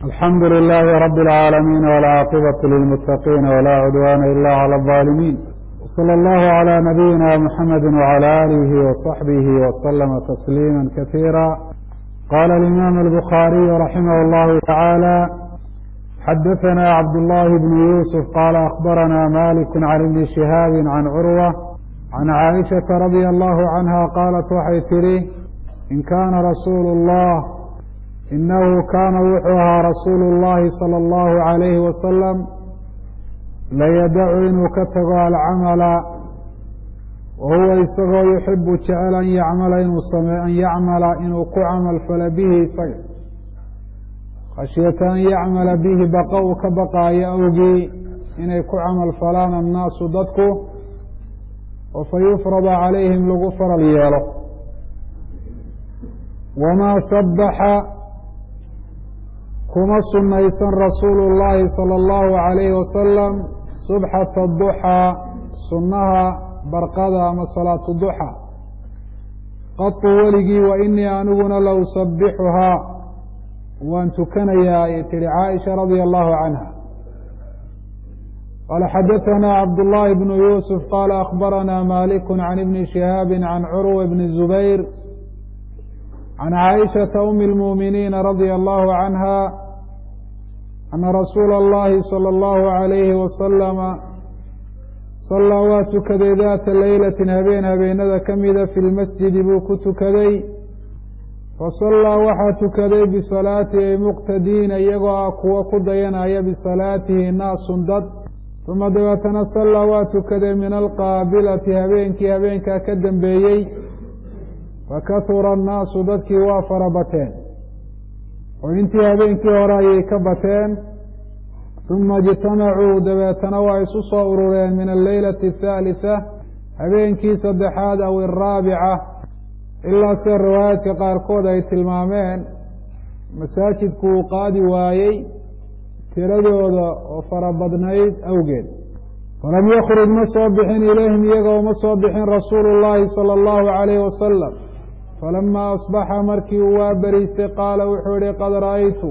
alxamdu للh رb العاalمين والعاaqبة للمتقين ولا عdوان إlا عlى الظالمين وصلى الله عlى نبيina mحمد وعlى آله وصحبه وسلم تسليما كثيرا qال الإmام البخاaري رحimه الله تعالى xdثna cبداللh بن يوسف qال أخبرna مالك عن بن شهاaب عن cروة عن عائشhaة رضي الله عنها qاaلت waxay tidhi in kana رasuul الlh inahu kaana wuxuu ahaa rasuulu اllahi salى اllahu عalayhi wasalam layadacu inuu ka tago alcamala wa huwa isagoo yuxibu jecel an yacmala inuu same an yacmala inuu ku camal fala bihi isaga khashyata an yacmala bihi baqa uu ka baqaayo awgii inay ku camal falaan annaasu dadku oo fa yufrada calayhim lagu faral yeelo wamaa sabaxa kuma sunaysan rasuulu llaahi sala allahu calayhi wasalam subxata duxaa sunnaha barqada ama salaatu duxa qatu weligii wa inii aniguna la usabixuhaa waan tukanayaa ay tihi caaisha radia allahu canha qaala xadaثana cabdullaahi bnu yuusuf qaala akhbarana maliku can ibni shihaabi can curwa bni zubayr can caaishaةa umi اlmuuminiina radia allahu canha ana rasuula اllahi salى اllahu عalayhi wasalama sallaa waa tukaday daata leylatin habeen habeenada ka mida fi lmasjidi buu ku tukaday fasallaa waxaa tukaday bisalaatihi ay muqtadiina iyagoo ah kuwa ku dayanaya bisalaatihi naasun dad uma dabeetana sallaa waa tukaday min alqaabilati habeenkii habeenkaa ka dambeeyey fakahura annaasu dadkii waa fara bateen oo intii habeenkii hore ayay ka bateen uma ijtamacuu dabeetana waa isu soo urureen min alleylati athaalitha habeenkii saddexaad aw iraabica ilaa sida riwaayaadka qaarkood ay tilmaameen masaajidku uu qaadi waayey tiradooda oo fara badnayd awgeed falam yakruj ma soo bixin ilayhim iyaga uma soo bixin rasuulu llaahi sala allahu calayhi wasalam falama asbaxa markii uu waa beriistay qaala wuxuu yihi qad ra'aytu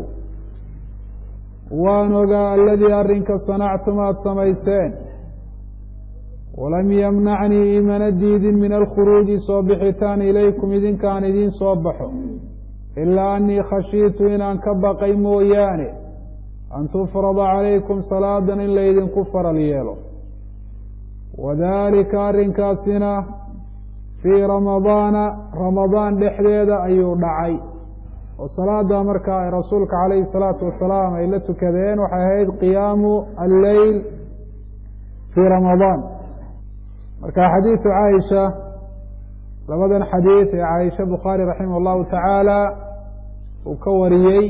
waan ogaa aladii arrinka sanactum aada samayseen walam yamnacnii imana diidin min alkhuruuji soo bixitaan ilaykum idinkaan idiin soo baxo ilaa annii khashiitu inaan ka baqay mooyaane an tufrada calaykum salaadan in laydinku faral yeelo wadaalika arrinkaasina fii ramadaana ramadaan dhexdeeda ayuu dhacay oo salaada markaa rasuulka calayhi salaatu wasalaam ay la tukadeen waxay ahayd qiyaamu alleyl fii ramadaan marka xadiidu caaisha labadan xadiid ee caaisha bukhaari raximah allahu tacaala uu ka wariyey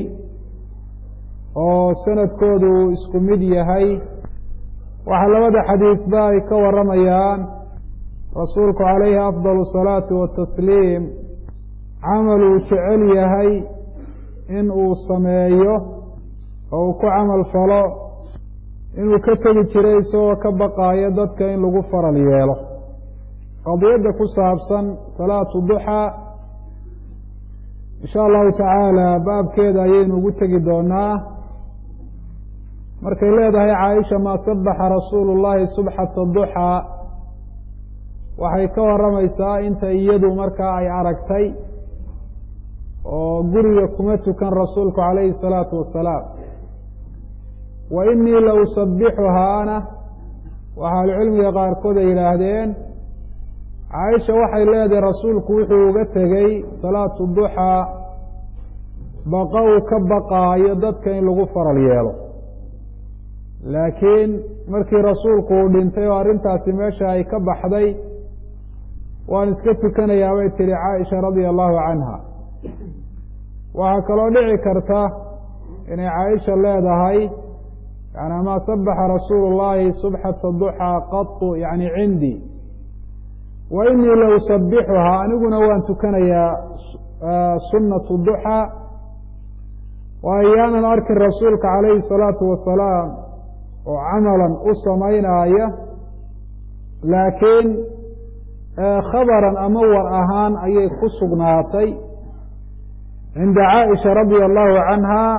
oo sanadkoodu uu isku mid yahay waxaa labada xadiidba ay ka waramayaan rasuulku calayhi afdal salaati watasliim camal uu jecel yahay in uu sameeyo oo uu ku camal falo inuu ka tegi jiray isagoo ka baqaayo dadka in lagu faral yeelo qadiyadda ku saabsan salaatu duxaa insha allahu tacaala baabkeeda ayaynu ugu tegi doonaa markay leedahay caaisha maa sabaxa rasuulu llahi subxata duxaa waxay ka waramaysaa inta iyadu markaa ay aragtay oo guriga kuma tukan rasuulku calayhi salaatu wasalaam wa inii la usabixuhaana waxa ahlucilmiga qaarkood ay yidhaahdeen caaisha waxay leedahay rasuulku wuxuu uga tegey salaatu duxaa baqa uu ka baqaayo dadka in lagu faral yeelo laakiin markii rasuulku uu dhintay oo arrintaasi meesha ay ka baxday waan iska tukanayaa bay tihi caaisha radia allahu canha waxaa kaloo dhici karta inay caaisha leedahay yani maa sabaxa rasuulu llahi subxata duxaa qatu yani cindii wa inii la usabixuhaa aniguna waan tukanayaa sunnatu duxaa waayo yaanan arkin rasuulka calayhi salaatu wasalaam oo camalan u samaynaaya laakiin khabaran ama war ahaan ayay ku sugnaatay cinda caaisha radia allahu canha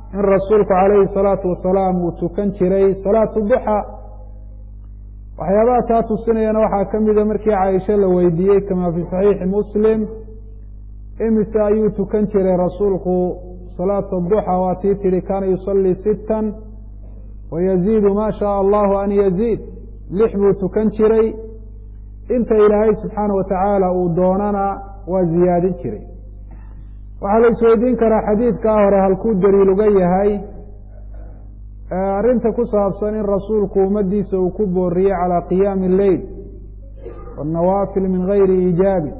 in rasuulku calayhi salaatu wasalaam uu tukan jiray salaatu duxa waxyaabaha taa tusinayana waxaa ka mida markii caaisha la weydiiyey kamaa fii saxiixi muslim imise ayuu tukan jiray rasuulku salaata duxa waa tii tihi kaana yusallii sittan wayaziidu maa shaaa allahu an yaziid lix buu tukan jiray inta ilaahay subxaana wa tacaala uu doonana waa ziyaadin jiray waxaa la isweydiin karaa xadiidkaa hore halkuu daliil uga yahay arrinta ku saabsan in rasuulku ummaddiisa uu ku booriyey calaa qiyaami alleyl waannawaafil min gayri iijaabi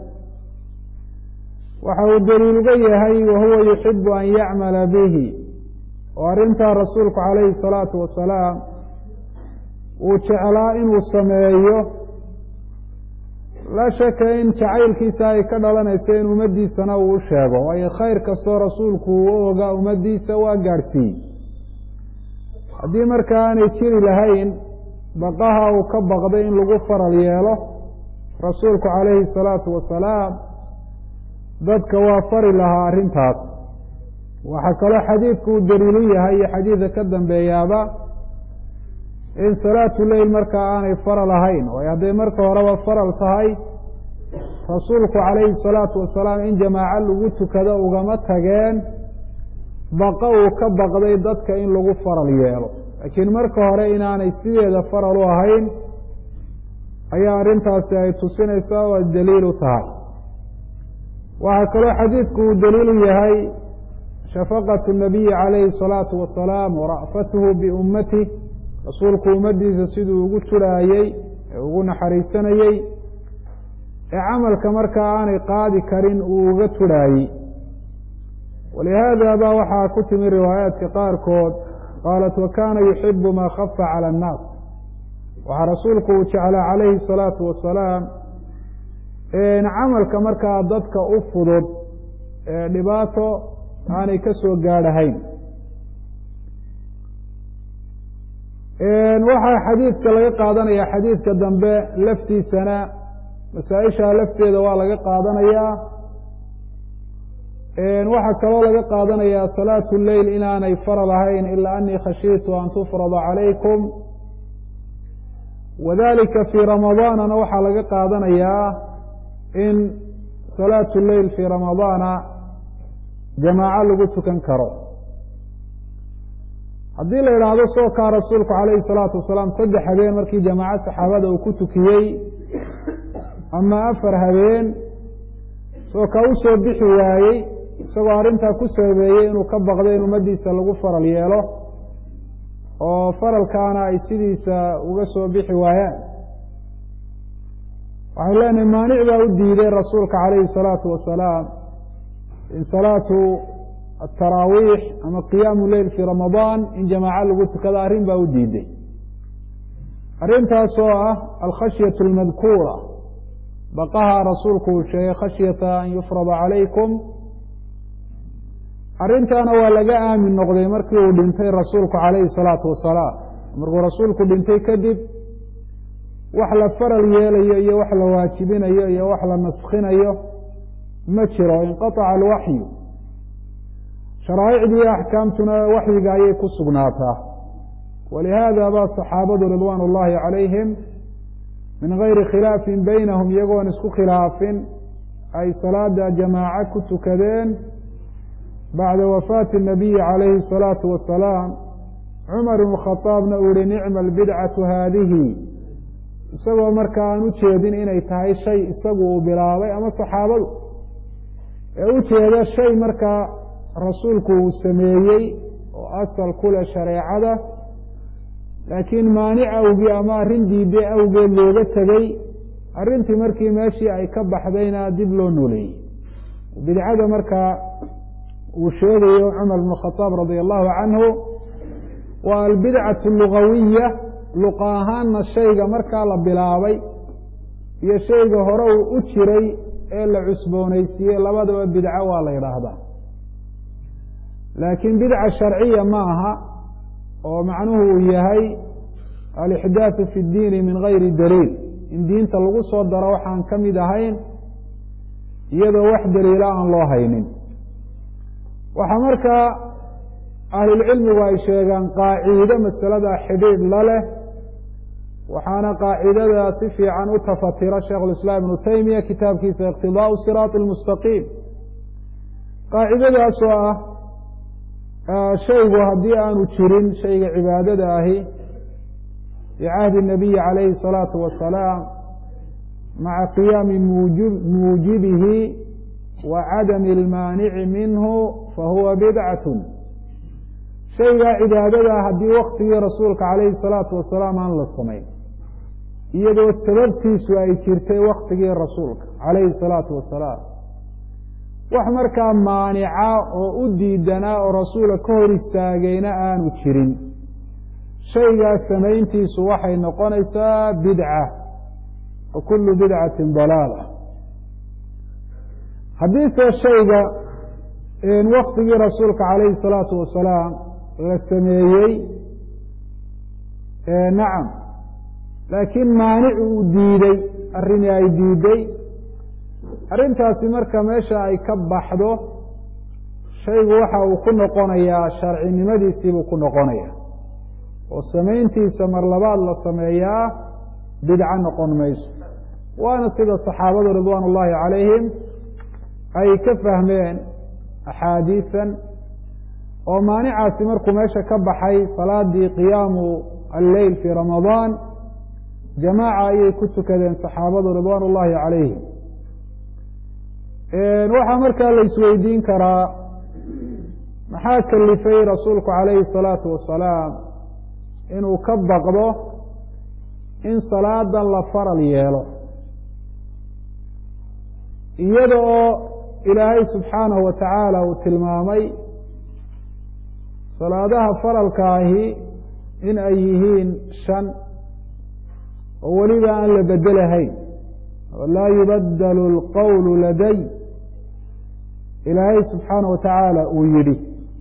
waxa uu daliil uga yahay wahuwa yuxibu an yacmala bihi oo arrintaa rasuulku calayhi salaatu wasalaam uu jeclaa inuu sameeyo laa shaka in jacaylkiisa ay ka dhalanayso in ummaddiisana uu u sheego waayo khayr kastoo rasuulku uu u ogaa ummaddiisa waa gaadhsiiyey haddii marka aanay jiri lahayn baqaha uu ka baqday in lagu faral yeelo rasuulku calayhi salaatu wasalaam dadka waa fari lahaa arrintaas waxaa kaloo xadiidku uu daliilu yahay iyo xadiidka ka dambeeyaaba in salaatu leyl markaa aanay faral ahayn waayo hadday marka horeba faral tahay rasuulku calayhi salaatu wasalaam in jamaaco lagu tukado ugama tageen baqa uu ka baqday dadka in lagu faral yeelo laakiin marka hore inaanay sideeda faral u ahayn ayaa arrintaasi ay tusinaysaa oo daliil u tahay waxaa kaloo xadiidku uu daliilu yahay shafaqatu nabiyi calayhi salaatu wasalaam wara'fatuhu biummatih rasuulku ummaddiisa siduu ugu turaayey ee ugu naxariisanayey ee camalka markaa aanay qaadi karin uu uga turhaayey walihaada ba waxaa ku timi riwaayaadka qaarkood qaalat wa kaana yuxibu maa khafa cala annaas waxaa rasuulku uu jeclaa calayhi salaatu wasalaam camalka markaa dadka u fudud ee dhibaato aanay ka soo gaadhahayn waxaa xadiidka laga qaadanaya xadiidka dambe laftiisana masaa-isha lafteeda waa laga qaadanayaa waxaa kaloo laga qaadanayaa salaatu leyl inaanay faral ahayn ilaa anii khashiitu an tufrada calaykum wadalika fii ramadaanana waxaa laga qaadanayaa in salaatu leyl fii ramadaana jamaaco lagu tukan karo haddii la idhaahdo soo kaa rasuulku calayhi salaatu wasalaam saddex habeen markii jamaaco saxaabada uu ku tukiyey ama afar habeen soo ka u soo bixi waayey isagoo arrintaa ku sababeeyey inuu ka baqdo in ummaddiisa lagu faral yeelo oo faralkaana ay sidiisa uga soo bixi waayaan waxay leenahay maanic baa u diiday rasuulka calayhi salaatu wasalaam in salaatu ataraawiix ama qiyaamu leyl fii ramadaan in jamaaco lagu tukado arrin baa u diiday arrintaasoo ah alkhashyatu almadkuura baqaha rasuulku uu sheegay khashyata an yufrada calaykum arrintaana waa laga aamin noqday markii uu dhintay rasuulku calayhi salaatu wasalaam markuu rasuulku dhintay kadib wax la faral yeelayo iyo wax la waajibinayo iyo wax la naskhinayo ma jiro inqaaca alwaxyu sharaa'icdii iyo axkaamtuna waxyiga ayay ku sugnaataa walihaada ba saxaabadu ridwaan ullahi calayhim min gayri khilaafin beynahum iyagoon isku khilaafin ay salaada jamaaco ku tukadeen bacda wafaati الnabiyi calayhi الsalaatu wasalaam cumar ibn khadaabna uu yihi nicma albidcatu haadihi isagoo marka aan u jeedin inay tahay shay isagu uu bilaabay ama saxaabadu ee u jeeda shay markaa rasuulku uu sameeyey oo asal ku leh shareecada laakiin maanic awgii ama arrin diiday awgeed looga tegey arrintii markii meeshii ay ka baxdayna dib loo nooleeyey bidcada markaa uu sheegayo cumar bn khadaab radia allahu canhu waa albidcatu lugawiya luqa ahaanna shayga markaa la bilaabay iyo shayga hore uu u jiray ee la cusboonaysiiyey labadaba bidco waa la yidhaahdaa laakiin bidca sharciya ma aha oo macnuhu uu yahay alixdaaثu fi اdiini min gayri daliil in diinta lagu soo daro waxaan ka mid ahayn iyadoo wax daliila aan loo haynin waxaa markaa ahlulcilmigu ay sheegaan qaaciide masalada xidhiidh la leh waxaana qaacidada si fiican u tafatira sheikhulislaam ibnu taymiya kitaabkiisa iqtidaau siraati almustaqiim qaacidadaas oo ah shaygu haddii aanu jirin shayga cibaadada ahi bicahdi nabiyi calayhi الsalaatu wasalaam maca qiyaami muujibihi wa cadami اlmaanici minhu fahuwa bidcatu shaygaa cibaadadaa haddii waktigii rasuulka calayhi الsalaatu wasalaam aan la samayn iyadoo sababtiisu ay jirtay waktigii rasuulka calayhi الsalaatu wasalaam wax markaa maanica oo u diidanaa oo rasuula ka hor istaagayna aanu jirin shaygaas samayntiisu waxay noqonaysaa bidca wa kullu bidcatin dalaala haddiise shayga waktigii rasuulka calayhi الsalaatu wasalaam la sameeyey nacam laakiin maanic uu diiday arrinii ay diiday arrintaasi marka meesha ay ka baxdo shaygu waxa uu ku noqonayaa sharcinimadiisiibuu ku noqonaya oo samayntiisa mar labaad la sameeyaa bidco noqon mayso waana sida saxaabadu ridwaan ullaahi calayhim ay ka fahmeen axaadiisan oo maanicaasi markuu meesha ka baxay salaadii qiyaamu alleyl fii ramadaan jamaaca ayay ku tukadeen saxaabadu ridwaan ullaahi calayhim waxaa markaa la isweydiin karaa maxaa kalifay rasuulku calayhi الsalaatu wasalaam inuu ka baqdo in salaadan la faral yeelo iyada oo ilaahay subxaanahu wa tacaala uu tilmaamay salaadaha faralka ahi in ay yihiin shan oo weliba aan la bedelahayn laa yubadelu اlqowlu laday ilaahay subxaana wa tacaala uu yidhi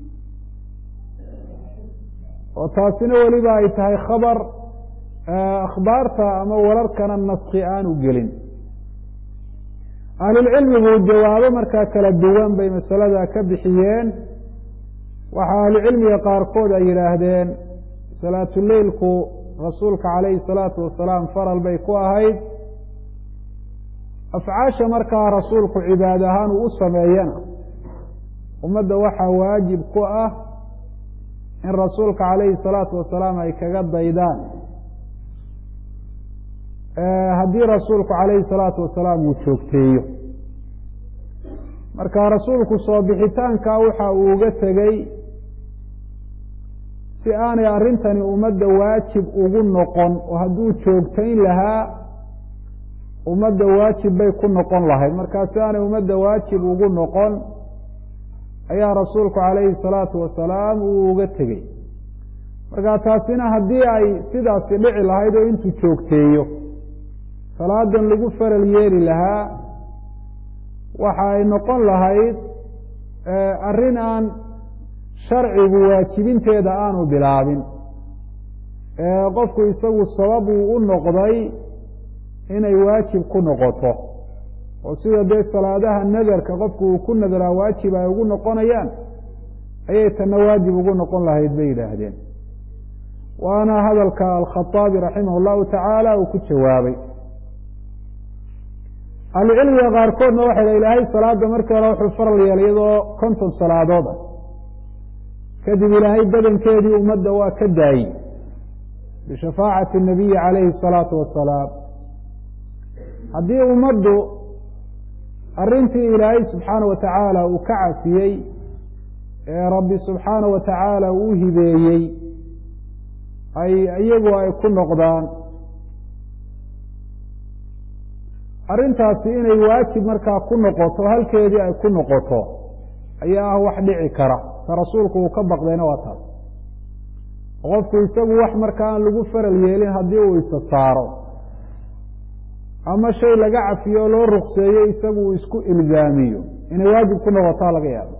oo taasina weliba ay tahay khabar akhbaarta ama wararkana naski aanu gelin ahlulcilmigu jawaabo markaa kala duwan bay masalada ka bixiyeen waxaa ahlucilmiga qaarkood ay yidhaahdeen salaatuleilku rasuulka calayhi salaatu wasalaam faral bay ku ahayd afcaasha markaa rasuulku cibaad ahaan uu u sameeyana ummadda waxaa waajib ku ah in rasuulka calayhi salaatu wasalaam ay kaga daydaan haddii rasuulku calayhi salaatu wasalaam uu joogteeyo marka rasuulku soo bixitaanka waxa uu uga tegey si aanay arrintani ummadda waajib ugu noqon oo hadduu joogtayn lahaa ummadda waajib bay ku noqon lahayd markaa si aanay ummadda waajib ugu noqon ayaa rasuulku calayhi salaatu wasalaam uu uga tegey marka taasina haddii ay sidaasi dhici lahayd oo intuu joogteeyo salaadan lagu faral yeeli lahaa waxa ay noqon lahayd arrin aan sharcigu waajibinteeda aanu bilaabin qofku isagu sabab uu u noqday inay waajib ku noqoto oo sida dee salaadaha nadarka qofku uu ku nadaraa waajib ay ugu noqonayaan ayay tanna waajib ugu noqon lahayd bay yidhaahdeen waana hadalka alkhaaabi raximah llahu tacaala uu ku jawaabay ahlucilmiga qaarkoodna waxay dha ilaahay salaada markii hore wuxuu faral yeelay iyadoo konton salaadood ah kadib ilaahay badankeedii ummadda waa ka daayey bishafaacati nabiyi calayhi asalaatu wasalaam haddii ummaddu arrintii ilaahay subxaana wa tacaala uu ka cafiyey ee rabbi subxaana wa tacaala uu hibeeyey ay iyagu ay ku noqdaan arrintaasi inay waajib markaa ku noqoto halkeedii ay ku noqoto ayaa ah wax dhici kara ta rasuulku uu ka baqdayna waa taas qofku isagu wax markaa aan lagu faral yeelin haddii uu isa saaro ama shay laga cafiyo oo loo rukseeyo isagu uu isku ilzaamiyo inay waajib ku noqotaa laga yaabo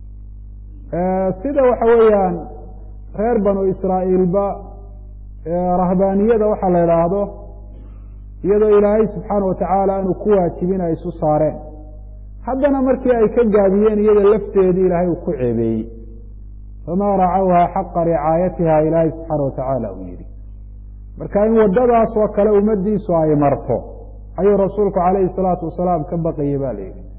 sida waxa weeyaan reer banu israa'iilba rahbaaniyada waxaa la idhaahdo iyadoo ilaahay subxaana wa tacaala aanu ku waajibin ay isu saareen haddana markii ay ka gaabiyeen iyada lafteedii ilaahay uu ku ceebeeyey famaa racawha xaqa ricaayatiha ilaahay subxaana watacaala uu yidhi marka in waddadaas oo kale ummaddiisu ay marto ayuu rasuulku calayhi salaatu wasalaam ka baqayay ba la yidhi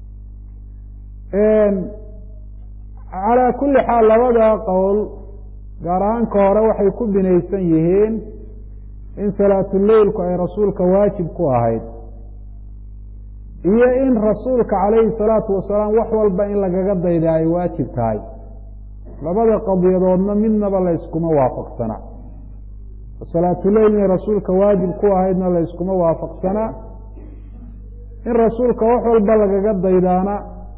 calaa kulli xaal labada qowl gaar ahaanka hore waxay ku binaysan yihiin in salaatuleilku ay rasuulka waajib ku ahayd iyo in rasuulka calayhi salaatu wasalaam wax walba in lagaga dayda ay waajib tahay labada qadiyadoodna midnaba layskuma waafaqsana salaatuleil inay rasuulka waajib ku ahaydna layskuma waafaqsana in rasuulka wax walba lagaga daydaana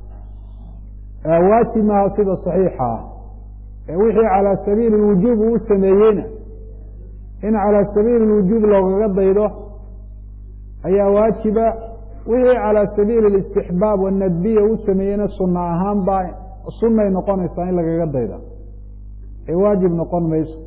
waajib maaha sida saxiixa ah ee wixii calaa sabiili lwujuub uu sameeyeyna in calaa sabiili lwujuub loogaga daydo ayaa waajiba wixii calaa sabiili listixbaab wanadbiya uu sameeyeyna sunna ahaan baa sunnay noqonaysaa in lagaga dayda ee waajib noqon mayso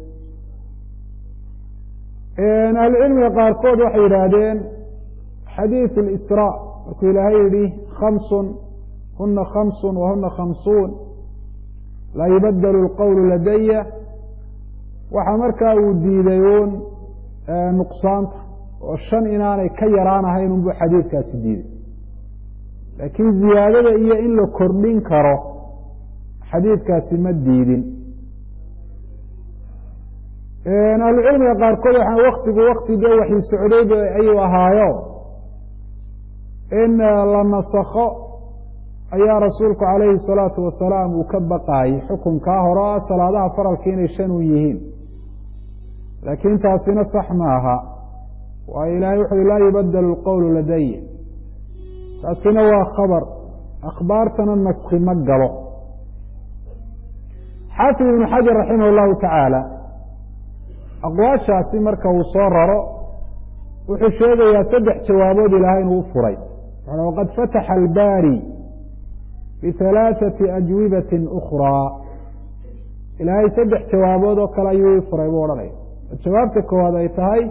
ahlucilmiga qaarkood waxay yidhaahdeen xadiid اlisraa markuu ilaahay yihi khamsun huna khamsun wahuna khamsuun laa yubadelu اlqowlu ladaya waxaa markaa uu diiday uun nuqsaanta oo shan inaanay ka yaraanahayn unbuu xadiidkaasi diiday laakiin ziyaadada iyo in la kordhin karo xadiidkaasi ma diidin ahlucilmiga qaarkood waxaa waktigu wakti dee waxii socday ayuu ahaayo in la nasakho ayaa rasuulku calayhi salaatu wasalaam uu ka baqaayey xukunkaa hore o salaadaha faralka inay shan un yihiin laakiin taasina sax ma aha waayo ilaahay wuxuui laa yubadelu lqowlu ladaya taasina waa khabar akhbaartana naski ma galo xaafid ibnu xajar raximah allahu tacaala aqwaashaasi marka uu soo raro wuxuu sheegayaa saddex jawaabood ilaahay inuu u furay waqad fataxa albaari bihalaaثati ajwibatin ukhraa ilaahay saddex jawaabood oo kale ayuu i furay buu odhanaya jawaabta koowaad ay tahay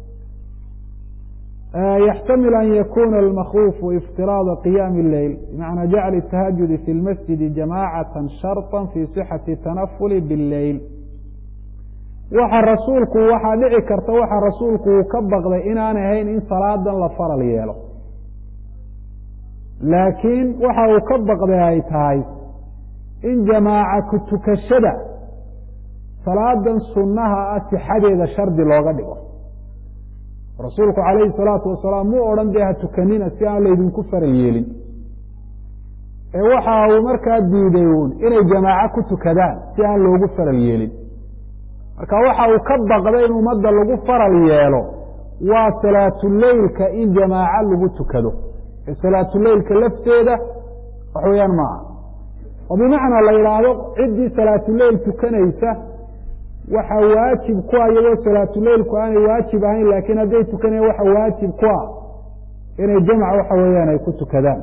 yaxtamil an yakuna almakhuufu iftiraada qiyaami اleyl bimacnaa jacli tahajudi fi lmasjidi jamaacata sharطa fi sixati tanafuli biاlleyl waxa rasuulku waxaa dhici karta waxa rasuulku uu ka baqday inaanay ahayn in salaadan la faral yeelo laakiin waxa uu ka baqday ay tahay in jamaaca ku tukashada salaadan sunnaha ah sixadeeda shardi looga dhigo rasuulku calayhi salaatu wasalaam muu odhan dee ha tukanina si aan laydinku faral yeelin ee waxa uu markaa diiday uun inay jamaaco ku tukadaan si aan loogu faral yeelin marka waxa uu ka baqday in ummadda lagu faral yeelo waa salaatuleylka in jamaaco lagu tukado ee salaatuleylka lafteeda wax weeyaan maaha oo bimacnaa la yidhaahdo ciddii salaatuleyl tukanaysa waxa waajib ku ah iyadoo salaatuleylku aanay waajib ahayn laakiin hadday tukanayan waxa waajib ku ah inay jamc waxa weeyaan ay ku tukadaan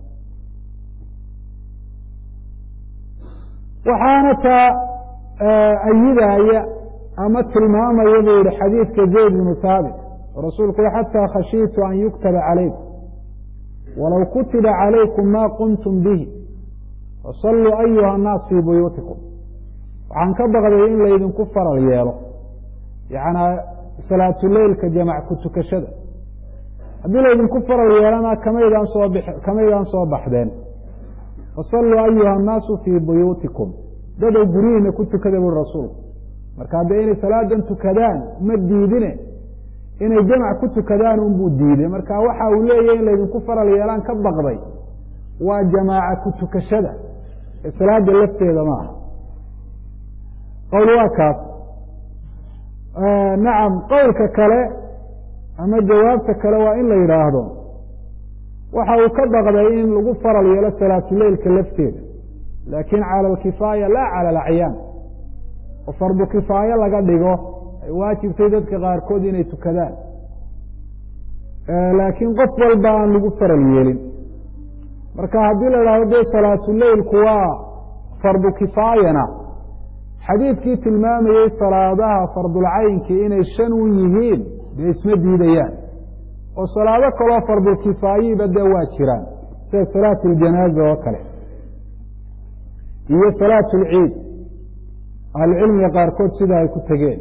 waxaana taa ayidaya ama tilmaamaya buu yihi xadiidka zayd bnu haabit rasuulku xataa khashiitu an yuktaba calaykum walow kutiba calaykum ma qumtum bihi fasalluu ayuha annaas fii buyuutikum waxaan ka baqday in laydinku faral yeelo yanaa salaatuleylka jamac ku tukashada haddii laydinku faral yeelana kamaydaan soo b kamaydaan soo baxdeen fasalluu ayuha annaasu fii buyuutikum dadow guryihiina ku tukada buri rasuulku marka haddee inay salaadan tukadaan ma diidine inay jamac ku tukadaan unbuu diiday marka waxa uu leeyahy in laydinku faral yeelaan ka baqday waa jamaaca ku tukashada ee salaada lafteeda ma aha qowl waa kaas nacam qowlka kale ama jawaabta kale waa in la yidhaahdo waxa uu ka baqday in lagu faral yeelo salaatuleylka lafteeda laakin cala alkifaaya laa cala alacyaan oo fardu kifaayo laga dhigo ay waajibtay dadka qaarkood inay tukadaan laakiin qof walba aan lagu faral yeelin marka haddii la idhahdo dee salaatuleylku waa fardu kifaayana xadiidkii tilmaamayey salaadaha fardulcaynkii inay shan u yihiin dee isma diidayaan oo salaado kaloo fardulkifaayiba dee waa jiraan sida salaatu ljanaaza oo kale iyo salaatu lciid ahlucilmiga qaarkood sida ay ku tegeen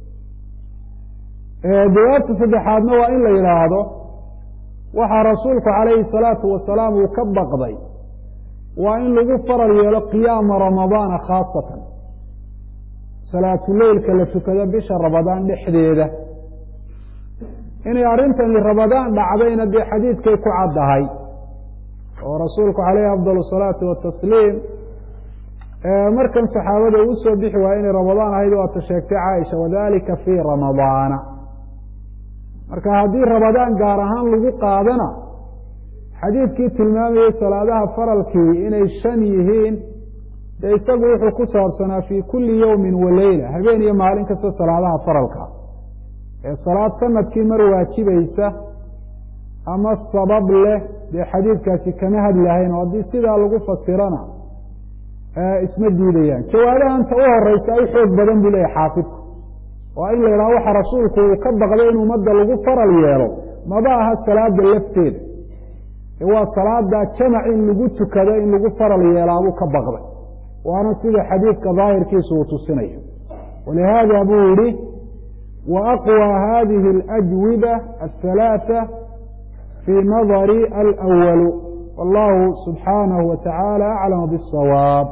jawaabta saddexaadna waa in la yidhaahdo waxaa rasuulku calayhi salaatu wasalaam uu ka baqday waa in lagu faral yeelo qiyaama ramadaana khaasatan salaatuleylka la tukado bisha ramadaan dhexdeeda inay arrintani ramadaan dhacdayna dee xadiidkay ku caddahay oo rasuulku calayhi afdal salaatu watasliim markan saxaabada uu soo bixi waaya inay ramadaan ahayd waata sheegtay caaisha wadalika fii ramadaana marka haddii ramadaan gaar ahaan lagu qaadana xadiidkii tilmaamayey salaadaha faralkii inay shan yihiin dee isagu wuxuu ku saabsanaa fii kulli yowmin wa leyla habeen iyo maalin kasta salaadaha faralka ee salaad sanadkii mar waajibaysa ama sabab leh dee xadiidkaasi kama hadlahayn oo haddii sidaa lagu fasirana isma diidayaan jawaabahanta u horeysa ay xoog badan buu leeyahy xaafidku waa in la yidhaha waxa rasuulku uu ka baqday in ummadda lagu faral yeelo maba aha salaada lafteeda ee waa salaada jamac in lagu tukado in lagu faral yeelaabuu ka baqday waana sida xadiidka daahirkiisu uu tusinayo walihaada buu yihi wa aqwى hadihi اlأjwiba aلhalaaثa fii nadari alأwalu wallahu subxaanahu wa tacaala aclam bالsawaab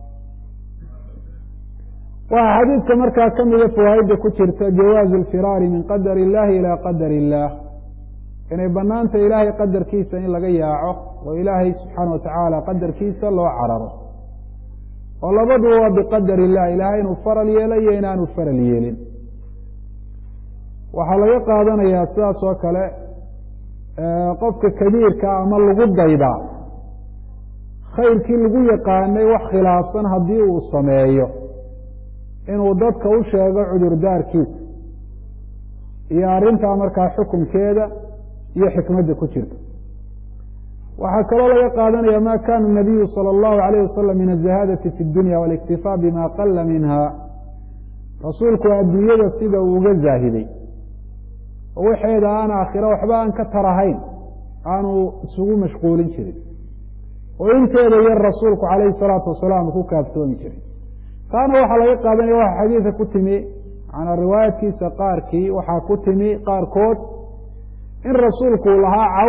waxaa xadiidka markaa ka mida fawaa'idda ku jirta jawaazu اlfiraari min qadar اllahi ilى qadar اllah inay banaanta ilaahay qadarkiisa in laga yaaco oo ilaahay subxaana wa tacaala qadarkiisa loo cararo oo labaduba waa biqadar illah ilaahay inuu faral yeelo iyo inaanu faral yeelin waxaa laga qaadanayaa sidaas oo kale qofka kabiirka ama lagu daydaa khayrkii lagu yaqaanay wax khilaafsan haddii uu sameeyo inuu dadka u sheego cudurdaarkiisa iyo arrintaa markaa xukunkeeda iyo xikmadda ku jirta waxaa kaloo laga qaadanaya ma kana nabiyu salى اllahu alayh wasalam min azahaadati fi اdunya waاliktifaa bima qala minha rasuulku adduunyada sida uu uga zaahiday oo waxeeda aan aakhiro waxba aan ka tarahayn aanu isugu mashquulin jirin oo inteeda yar rasuulku calayhi salaatu wasalaam ku kaaftoomi jiray taana waxaa laga qaadanaya waxa xadiidka ku timi manaa riwaayadkiisa qaarkii waxaa ku timi qaarkood in rasuulku uu lahaa caw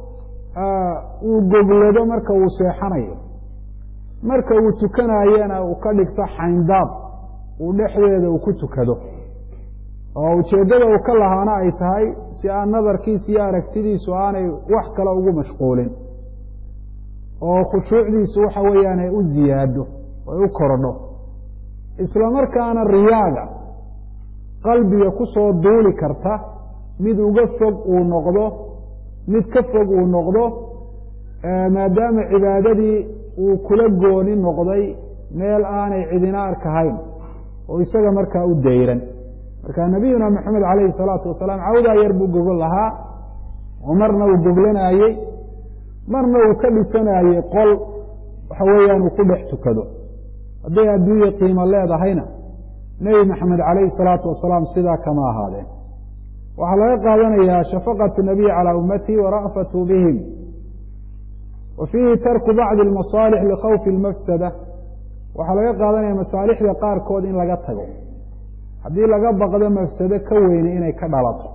uu goglado marka uu seexanayo marka uu tukanayana uu ka dhigto xayndaab uu dhexdeeda uu ku tukado oo ujeeddada uu ka lahaana ay tahay si aan nadarkiisa iyo aragtidiisu aanay wax kale ugu mashquulin oo khushuucdiisu waxa weeyaan ay u ziyaado ay u korodho isla markaana riyaaga qalbiga ku soo duuli karta mid uga fog uu noqdo mid ka fog uu noqdo maadaama cibaadadii uu kula gooni noqday meel aanay cidina arkahayn oo isaga markaa u dayran marka nabiyuna maxamed calayhi salaatu wasalaam cawdaa yar buu gogol lahaa oo marna uu goglanaayey marna uu ka dhisanayey qol waxa weeyaan uu ku dhex tukado hadday adduunya qiimo leedahayna nebi maxamed calayhi salaatu wasalaam sidaa kama ahaadeen waxaa laga qaadanayaa shafaqatu nabiy calaa ummatihi wara'fatu bihim wa fiihi tarku bacdi almasaalix likhawfi lmafsada waxaa laga qaadanaya masaalixda qaarkood in laga tago haddii laga baqdo mafsado ka weyne inay ka dhalato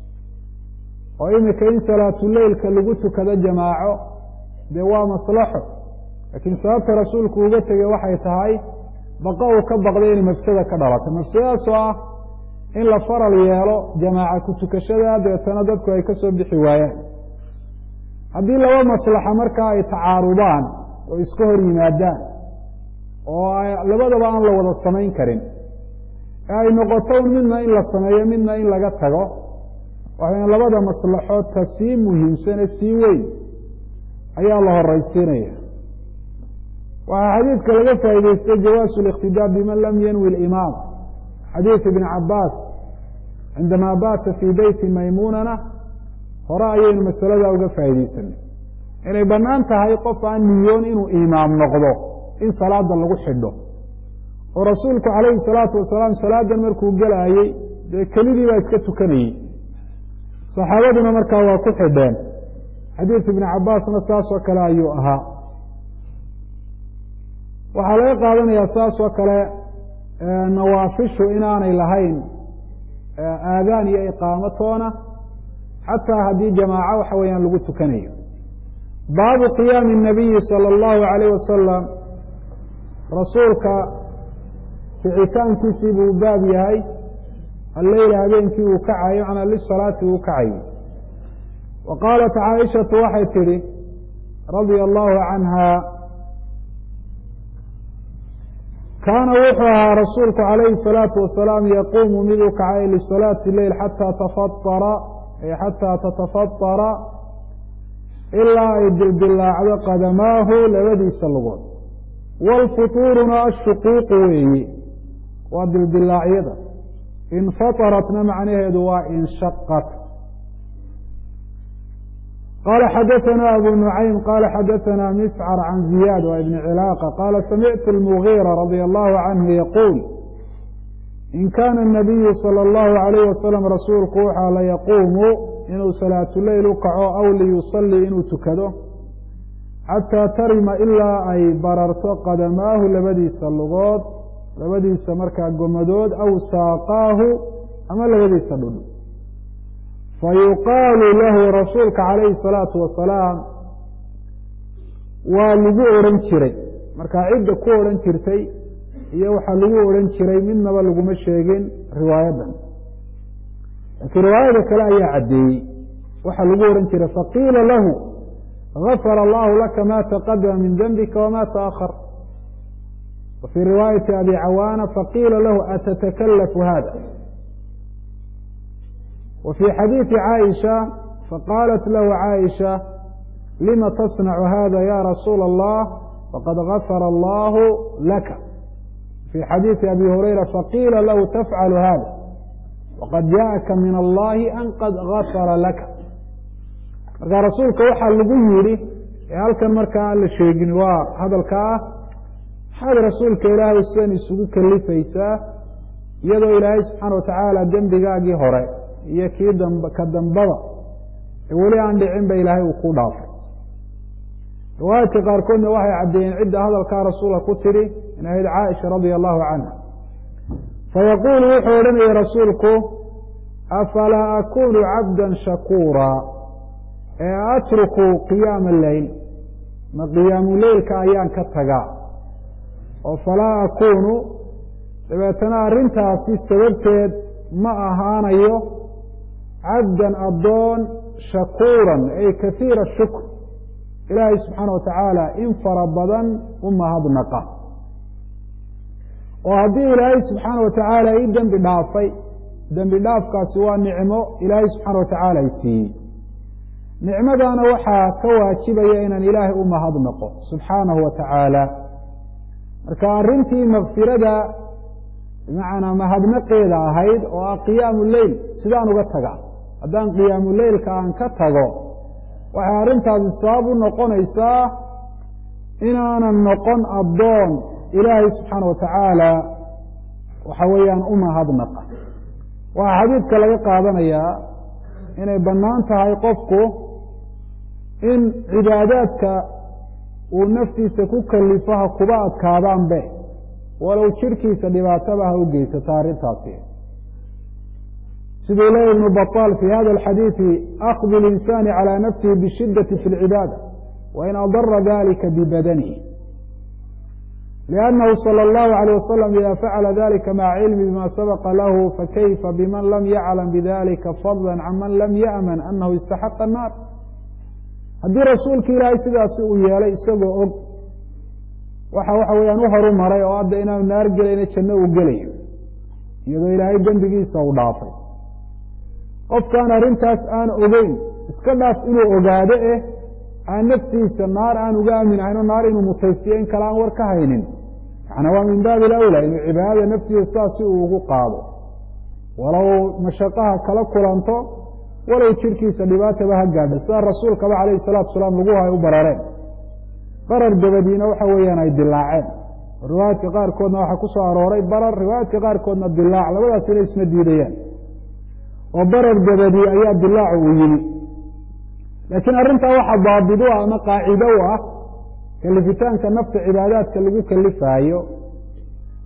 oo imika in salaatuleylka lagu tukado jamaaco dee waa maslaxo laakiin sababta rasuulku uga tegey waxay tahay baqa uu ka baqday inay mafsada ka dhalato mafsadadaasoo ah in la faral yeelo jamaaca ku tukashada deetana dadku ay ka soo bixi waayaan haddii laba maslaxa markaa ay tacaarudaan oo iska hor yimaadaan oo labadaba aan la wada samayn karin ee ay noqoto midna in la sameeyo midna in laga tago waxayna labada maslaxood ta sii muhiimsane sii weyn ayaa la horeysiinaya waxaa xadiidka laga faa'idaystay jawaasu اliqtidaa biman lam yanwi اlimaam xadiid ibn cabaas cindamaa baata fii beyti maymunana hore ayaynu masaladaa uga faa'iideysanay inay bannaan tahay qof aan niyoon inuu imaam noqdo in salaada lagu xidho oo rasuulku calayhi salaatu wasalaam salaadan markuu gelaayey dee kelidii baa iska tukanayey saxaabaduna markaa waa ku xidheen xadiid ibni cabaasna saas oo kale ayuu ahaa waxaa laga qaadanayaa saas oo kale nawaafishu inaanay lahayn aadaan iyo iqaamo toona xataa haddii jamaaco waxa weeyaan lagu tukanayo baabu qiyaami الnabiyi salى اllahu alayh wasalam rasuulka kicitaankiisii buu baab yahay alleyla habeenkii uu kacayo macnaa lisalaati uu kacayo wa qaalat caaishatu waxay tidhi radia allahu canha kaana wuxuu ahaa rasuulku calayhi الsalaatu wasalaam yaquumu mid u kacay lisalaati leyl xataa tafaara xataa tatafadara ilaa ay dildilaacdo qadamaahu labadiisa lugood wاlfutuuruna ashuquuqu weeyi waa dildilaacyada infataratna macnaheedu waa inshaqat qala xadaثna abu nucaym qala xadaثna miscr can ziyaad waa ibn cilaaqa qala samictu اlmugiira radia allahu canhu yaquul in kana الnabiyu salى اllahu alayh wasalam rasuulku waxaa la yaquumu inuu salaatuleyl u kaco aw liyusalii inuu tukado xataa tarima ilaa ay bararto qadamaahu labadiisa lugood labadiisa markaa gomadood aw saaqaahu ama labadiisa dhudhu fayuqaalu lahu rasuulka calayhi الsalaatu wasalaam waa lagu odhan jiray markaa cidda ku odhan jirtay iyo waxaa lagu odhan jiray midnaba laguma sheegin riwaayadan laakiin riwaayada kale ayaa caddeeyey waxaa lagu odhan jiray faqiila lahu gafara allahu laka ma taqadama min dembika wama taأkhar wa fii riwaayati abi cawaana faqiila lahu atatakalafu hada wa fii xadiidi caaisha faqaalat lahu caaisha lima tasnacu hada ya rasuula allah faqad gafara allahu laka fii xadiidi abi hurayra faqiila lahu tafcalu hada waqad jaءaka min allahi an qad gafara laka marka rasuulka waxaa lagu yidhi ee halkan markaa aan la sheegin waa hadalka ah maxaad rasuulka ilaahay sidan isugu kalifaysaa iyadoo ilaahay subxaana watacaala dembigaagii hore iyo kii damb ka dambaba ee weli aan dhicin ba ilaahay uu ku dhaafay riwaayadka qaarkoodna waxay caddeeyeen cidda hadalkaa rasuulka ku tidhi in ahayd caaisha radia allahu canha fayaquulu wuxuu odhanaya rasuulku afalaa akunu cabda shakuura ee atruku qiyaama leyl ma qiyaamu leylka ayaan ka tagaa oo falaa akunu dabeetana arrintaasi sababteed ma ahaanayo cabdan addoon shakuuran ay kahiira shukr ilaahay subxaana wa tacaala in fara badan u mahadnaqa oo haddii ilaahay subxaana wa tacaala ii dembi dhaafay dembi dhaafkaasi waa nicmo ilaahay subxaana wa tacaala i siiyey nicmadaana waxaa ka waajibaya inaan ilaahay u mahadnaqo subxaanahu wa tacaala marka arrintii makfirada bimacnaa mahadnaqeeda ahayd oo ah qiyaamu leyl sidaan uga taga haddaan qiyaamu leylka aan ka tago waxay arrintaasi sabab u noqonaysaa inaanan noqon addoon ilaahay subxaana wa tacaala waxa weeyaan u mahadnaqa waxaa xadiidka laga qaadanayaa inay bannaan tahay qofku in cibaadaadka uu naftiisa ku kalifo ha kuba adkaadaanbe walow jirkiisa dhibaataba ha u geysata arrintaasi siduu leeya ibnu baطaal fi hada alxadiidi akdu اlinsaani calى nafsihi bishidati fi اlcibaada wain adara dalika bibadanihi liannahu salى اllahu عalيه wasalam ida facala dalika maca cilmi bima sabaqa lahu fakayfa biman lam yaclam bidalika fadla can man lam yaأman anahu istaxaqa الnaar haddii rasuulka ilaahay sidaasi uu yeelay isagoo og waxa waxa weeyaan u horu maray oo hadda inaanu naar gelayna janno uu gelayo iyadoo ilaahay dembigiisa uu dhaafay qofkaan arrintaas aan ogeyn iska dhaaf inuu ogaado eh aan naftiisa naar aan uga aaminahayn oo naar inuu mutaystiyo in kale aan war ka haynin macnaa waa min baabi alawla inuu cibaadada naftiisa sidaas si uu ugu qaado walow mashaqaha kala kulanto walow jirkiisa dhibaataba ha gaadho sida rasuulkaba calayhi salaatu salaam lagu hay u barareen barar dabadiina waxa weeyaan ay dilaaceen riwaayaadka qaarkoodna waxaa ku soo arooray barar riwaayaadka qaarkoodna dilaac labadaas inay isma diidayaan oo barar dabadi ayaa dilaacu uu yimi laakiin arrintaa waxaa daabid u ah ama qaacido u ah kalifitaanka nafta cibaadaadka lagu kalifaayo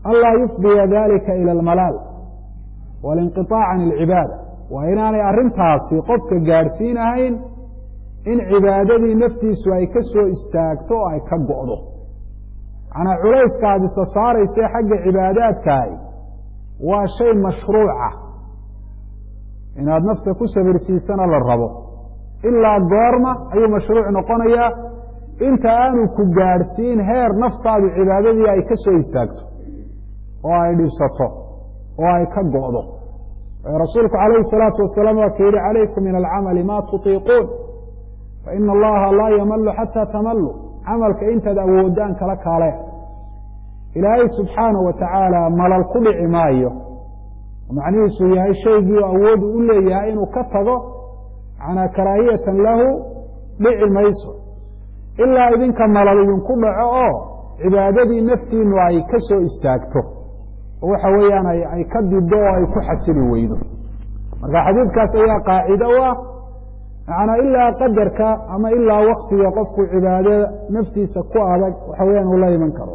anlaa yufdiya dalika ila almalaal walinqiطaac can alcibaada waa inaanay arrintaasi qofka gaadhsiinahayn in cibaadadii naftiisu ay ka soo istaagto oo ay ka go'do macnaa culayska aad isa saaraysa xagga cibaadaadkaahi waa shay mashruuca inaad nafta ku sabirsiisana la rabo ilaa goorma ayuu mashruuc noqonayaa inta aanu ku gaadhsiin heer naftaadu cibaadadii ay ka soo istaagto oo ay dhibsato oo ay ka go'do rasuulku calayhi salaatu wasalaam waa ka yidhi calaykum min alcamali ma tutiiquun faina allaha laa yamalu xataa tamalu camalka intaad awoodaan kala kaale ilaahay subxaanahu wa tacaala malal ku dhici maayo macnihiisu yahay shaygii oo awoodu u leeyahay inuu ka tago manaa karaahiyatan lahu dhici mayso ilaa idinka malal idinku dhaco oo cibaadadii naftiinu ay ka soo istaagto oo waxa weeyaan ay ka dido oo ay ku xasili weydo marka xadiidkaas ayaa qaacido u ah macnaa ilaa qadarka ama ilaa waktiga qofku cibaadada naftiisa ku adag waxa weyaan uu la iman karo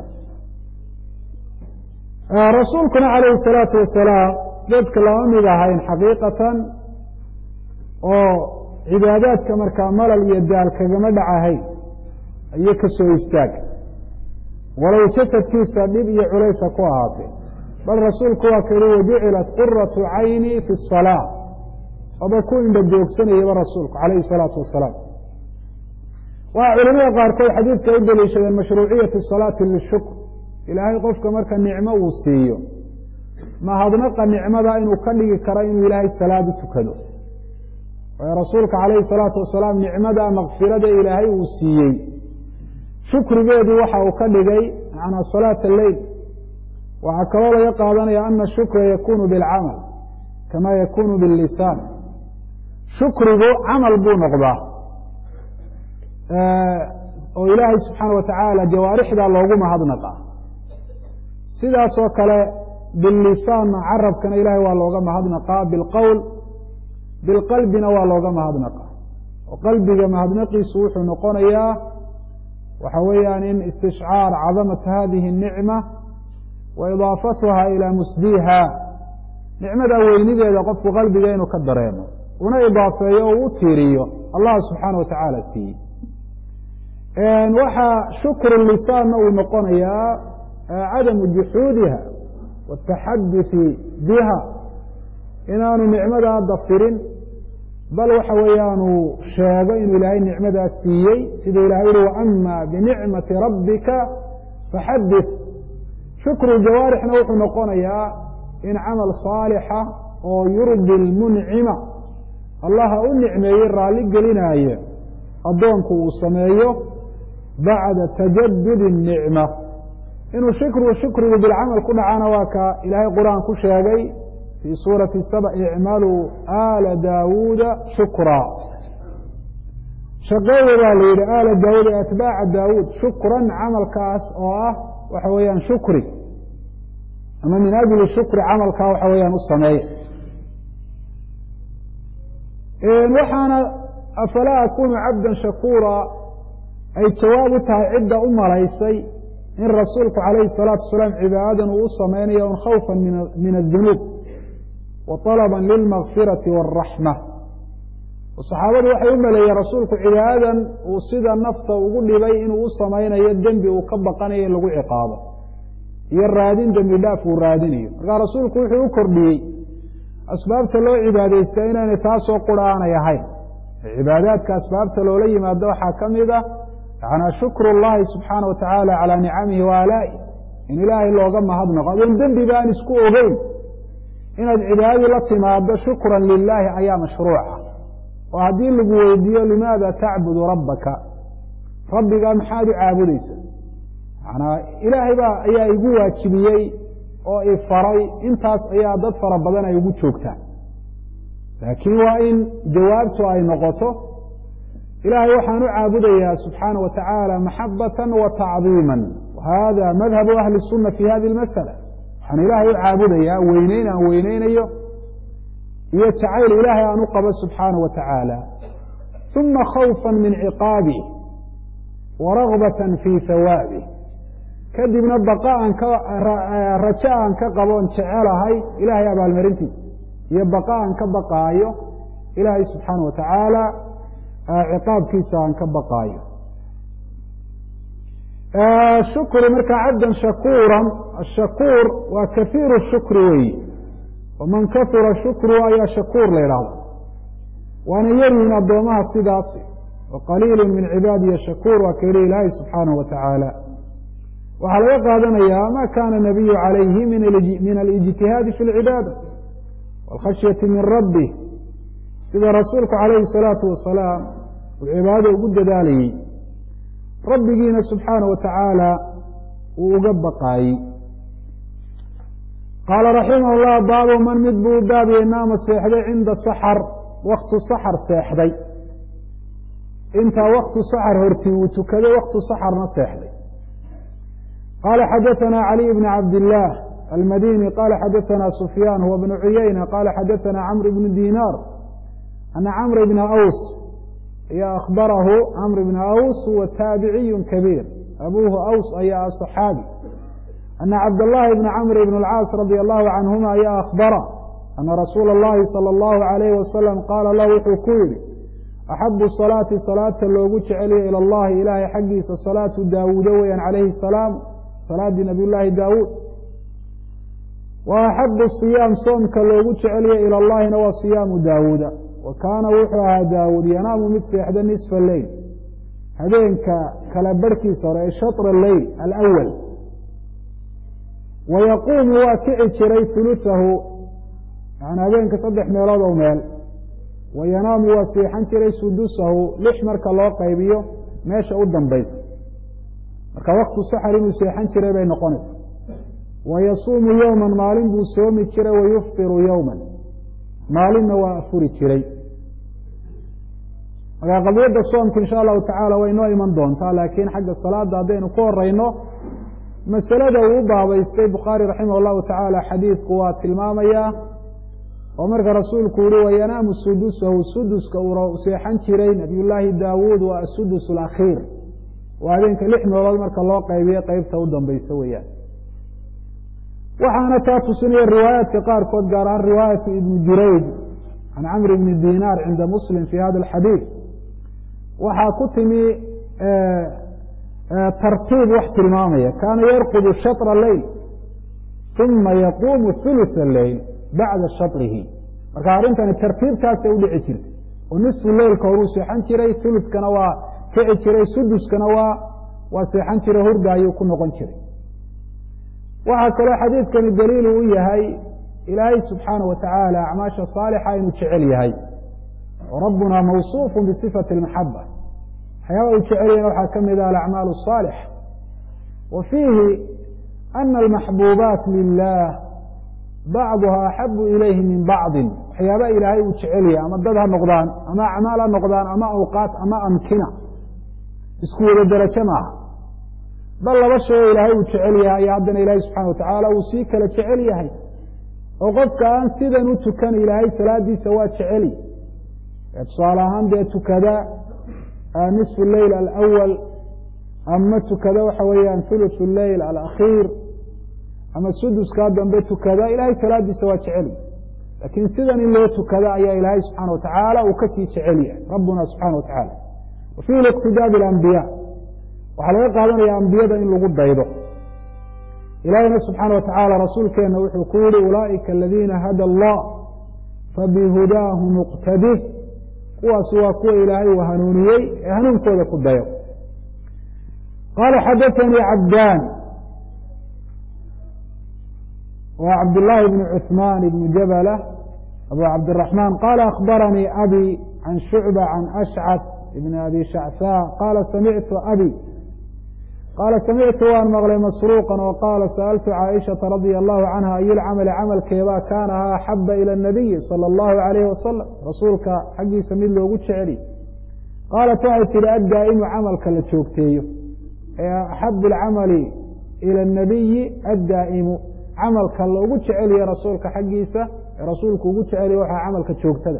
rasuulkuna calayhi salaatu wasalaam dadka lama mid ahayn xaqiiqatan oo cibaadaadka markaa malal iyo daal kagama dhacahayn iyo ka soo istaag walow jasadkiisa dhib iyo culaysa ku ahaatee bal rasuulku waa ka yihi wajucilat quratu cayni fi الsalaa aba ku indha joogsanayaba rasuulku calayhi الsalaatu wasalaam waa culimada qaarkood xadiidka u daliishadeen mashruuciyati salaati lishukr ilaahay qofka marka nicmo uu siiyo mahadnaqa nicmada inuu ka dhigi karo inuu ilaahay salaad u tukado waayo rasuulka calayhi الsalaatu wasalaam nicmada makfirada ilaahay uu siiyey shukrigeedii waxa uu ka dhigay manaa salaat alleyl waxaa kaloo laga qaadanaya ana shukra yakunu bilcamal kama yakunu billisaan shukrigu camal buu noqdaa oo ilaahay subxaana wa tacaala jawaarixda loogu mahadnaqa sidaasoo kale billisaanna carabkana ilahay waa looga mahadnaqaa bilqowl bilqalbina waa looga mahadnaqaa oo qalbiga mahadnaqiisu wuxuu noqonayaa waxa weeyaan in istishcaar cadamata hadihi الnicma wa idaafatuha ilaa musdiha nicmada weynideeda qofku qalbiga inuu ka dareemo una idaafeeyo o u tiiriyo allah subxaana wa tacaala siiyey waxaa shukru lisaanna uu noqonayaa cadamu juxuudiha wataxaduثi biha inaanu nicmadaa dafirin bal waxa weeyaanu sheego inuu ilaahay nicmadaas siiyey sida ilahay uhi waama binicmati rabbika faxadith shukru jawaarixna wuxuu noqonayaa in camal saalixa oo yurdi lmuncima allaha u nicmeeyey raalli gelinaayo addoonku uu sameeyo bacda tajadud الnicma inuu shukru shukrigu bilcamal ku dhacana waa ka ilaahay qur-aan ku sheegay fii suurati saba icmaluu aala daawuuda shukraa shaqeeya baa la yidhi aala daawuud ee atbaaca daawuud shukran camalkaas oo ah waxa weeyaan shukri ama min ajli shukri camalkaa waxa weeyaan u sameeya waxaana afalaa akunu cabda shakuura ay jawaab u tahay cidda u malaysay in rasuulku calayhi الsalaatu wasalaam cibaadadan uu u samaynayo un khawfa min adunuub wa طalaba lilmakfirati wاraxma saxaabadu waxay u maleeyeen rasuulku cibaadadan uu sida nafta ugu dhibay inuu u samaynayo dembi uu ka baqanayo in lagu ciqaabo iyo raadin dembi dhaaf uu raadinayo markaa rasuulku wuxuu u kordhiyey asbaabta loo cibaadaystaa inaynay taasoo qura aanay ahayn cibaadaadka asbaabta loola yimaado waxaa ka mid ah yanaa shukru اllahi subxaana wa tacaala calaa nicamihi wa alaa'i in ilaahay looga mahadnaqo adoon dembiba aan isku ogeyn inaad cibaadadii la timaado shukran lilaahi ayaa mashruuca oo haddii lagu weydiiyo limaada tacbudu rabbaka rabbigaa maxaad u caabudaysa manaa ilaahay baa ayaa igu waajibiyey oo i faray intaas ayaa dad fara badan ay ugu joogtaan laakiin waa in jawaabtu ay noqoto ilaahay waxaan u caabudayaa subxaana wa tacaala maxabatan wa tacdiima hada madhabu ahli الsuna fi hadi اlmasala waxaan ilaahay u caabudayaa weyneyn aan weyneynayo iyo jacayl ilaahay aan u qabo subxaana wa tacaala uma khawfa min ciqaabih wa ragbata fi hawaabih kadibna baqa aan ka rajo aan ka qaboon jecelahay ilaahay abaalmarintiisa iyo baqa aan ka baqaayo ilaahay subxaana wa tacaala ciqaabkiisa aan ka baqaayo shukri markaa cabdan shakuuran ashakuur waa kahiiru shukri weyi waman kahura shukru ayaa shakuur la idhaahda waana yaryihin addoomaha sidaasi wa qaliilu min cibaadiya shakuur waa ka yihi ilaahay subxaanahu wa tacaala waxaa laga qaadanayaa ma kana nabiyu calayhi min alijtihaadi fi lcibaada wاlkhashyati min rabbi sida rasuulku calayhi salaatu wasalaam uu cibaadada ugu dadaalayey rabbigiina subxaana wa tacaala uu uga baqaayey qaala raximah llah baabu man mid buu u baabiyey naama seexday cinda saxar waktu saxar seexday intaa waktu saxar hortii uu tukaday waktu saxarna seexday qala xadaثna عlي بn cabd الlah almadini qala xadaثna sufyan huwa bn cuyayna qala xadaثna cmr bn dinar ana cmr bna aws iyo akhbarahu cmr bna aws huwa taabiciy kabiir abuhu aws ayaa صaxaabi ana cabdالlahi bn cmr bn اlcaas radي allahu canhuma ayaa akhbara ana rasuula اllahi salى اllahu عalayh wasalam qaala lahu wuxuu ku yihi axabu salaati salaata loogu jeceliya ilى اllahi ilahay xaggiisa salaatu daawuuda weyan calayhi الsalaam salaadii nabiy llaahi daawuud wa axabu siyaam soomka loogu jeceliya ila llahina waa siyaamu daawuuda wa kaana wuxuu ahaa daawuud yanaamu mid seexda nisfa leyl habeenka kala barhkiisa hore ee shatra leyl alawal wa yaquumu waa kici jiray hulusahu yani habeenka saddex meelood oo meel wa yanaamu waa seexan jiray sudusahu lix marka loo qaybiyo meesha u dambaysa marka waktu saxar inuu seexan jiray bay noqonaysaa wa yasuumu yowman maalin buu soomi jiray wa yuftiru yowman maalinna waa afuri jiray markaa qadiyadda soomka insha allahu tacaala way noo iman doontaa laakiin xagga salaada haddaynu ku horeyno masalada uu u baabaystay bukhaari raximah llahu tacaala xadiidku waa tilmaamayaa oo marka rasuulku yihi wayanaamu sudusahu suduska uu seexan jiray nabiyullaahi daawuud waa asudus alakhiir waa habeenka lix meelood marka loo qaybiyo qeybta u dambaysa weeyaan waxaana taa tusinaya riwaayaadka qaarkood gaar ahaan riwaayatu ibni jurayd can camr ibni dinaar cinda muslim fi hada alxadiid waxaa ku timi tartiib wax tilmaamaya kaana yarqudu shatra leyl uma yaquumu hulutha leyl bacda shatrihi marka arrintani tartiibtaasay udhici jirtay oo nisfu leylka horuu seexan jiray huludkana waa kici jiray suduskana waa waa seexan jiray hurda ayuu ku noqon jiray waxaa kaloo xadiidkani daliil u yahay ilaahay subxaanaه wa tacaala acmaasha saalixa inuu jecel yahay oo rabbuna mawصuufu bisifati اlmaxaba waxyaaba uu jecel yahna waxaa ka mid ah alacmaal الصaalix wa fiihi ana almaxbuubaat lilah bacduha axabu ilayhi min bacdi waxyaaba ilaahay uu jecel yahay ama dad ha noqdaan ama acmaal ha noqdaan ama awqaat ama amkina isku wada derajo maaha bal laba shay oo ilaahay uu jecel yahay ayaa haddana ilaahay subxana watacaala uu sii kala jecel yahay oo qofka aan sidan u tukan ilaahay salaadiisa waa jeceli tusaale ahaan dee tukada nisfu leyl alawal ama tukada waxa weeyaan thuluthu leyl alakhiir ama suduskaa dambe tukada ilaahay salaadiisa waa jeceli laakiin sidan in loo tukada ayaa ilaahay subxaana wa tacaala uu kasii jecel yahay rabbuna subxana wa tacaala wa fiihi liqtidaa bilambiya waxaa laga qaadanaya ambiyada in lagu daydo ilaahiyna subxaana wa tacaala rasuulkeenna wuxuu ku yihi ulaa'ika aladiina hada allah fabihudaahu muqtadih kuwaasi waa kuwa ilaahay uu hanuuniyey ee hanuunkooda ku dayo qaala xadaanii cabdaan wa cabdالlahi bn cثman bn jabla abu cabdالرaحman qala akbaranii abi can shucba can ashcad ibn abi shacsa qala samictu abi qaala samictu waan maqlay masruuqan oo qaala sa'altu caaishaةa radia allahu canha ayu lcamali camalkeebaa kaana ha axaba ilى الnabiyi salى اllahu alayh wasalam rasuulka xaggiisa mid loogu jeceli qaalat waxay tihi addaa'imu camalka la joogteeyo ee axabu اlcamali ilى الnabiyi addaa'imu camalka loogu jecelyahe rasuulka xaggiisa ee rasuulku ugu jecelya waxaa camalka joogtada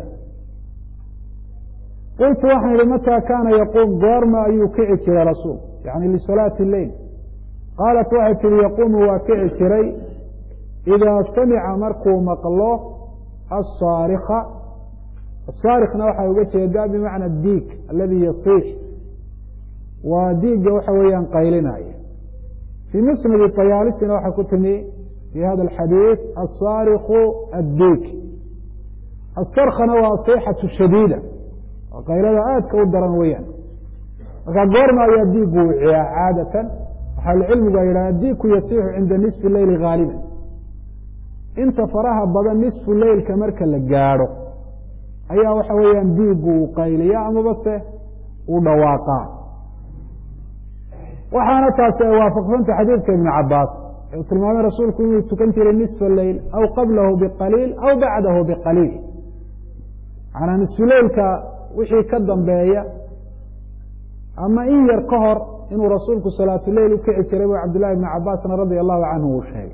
qultu waxaan yihi mataa kaana yaquum goorma ayuu kici jiray rasuul yani lisalaati leyl qaalat waxay tihi yaquumu waa kici jiray idaa samica markuu maqlo asaarika asaarikna waxay uga jeedaa bimacna diig aladi yasiix waa diigga waxa weeyaan qaylinaya fii musnadi tayaalisina waxaa ku timi fi hada alxadiid asaariku addiig asarkana waa asixatu shadiida oo qaylada aadka u daran weeyaan markaa goorma ayaa diigu wiciyaa caadatan waxaalcilmigu ay yidhaha diigku yasiixu cinda nisfi leyli haaliban inta faraha badan nisfu leylka marka la gaadho ayaa waxa weeyaan diigu uu qayliya amaba se uu dhawaaqaa waxaana taasi ay waafaqsanta xadiidka ibn cabaas ee uu tilmaamay rasuulku inuu tukan jiray nisfa leyl aw qablahu biqaliil aw bacdahu biqaliil macanaa nisfuleylka wixii ka dambeeya ama in yar ka hor inuu rasuulku salaatuleyl u kici jiray bu cabdillahi ibni cabaasna radia allahu canhu uu sheegay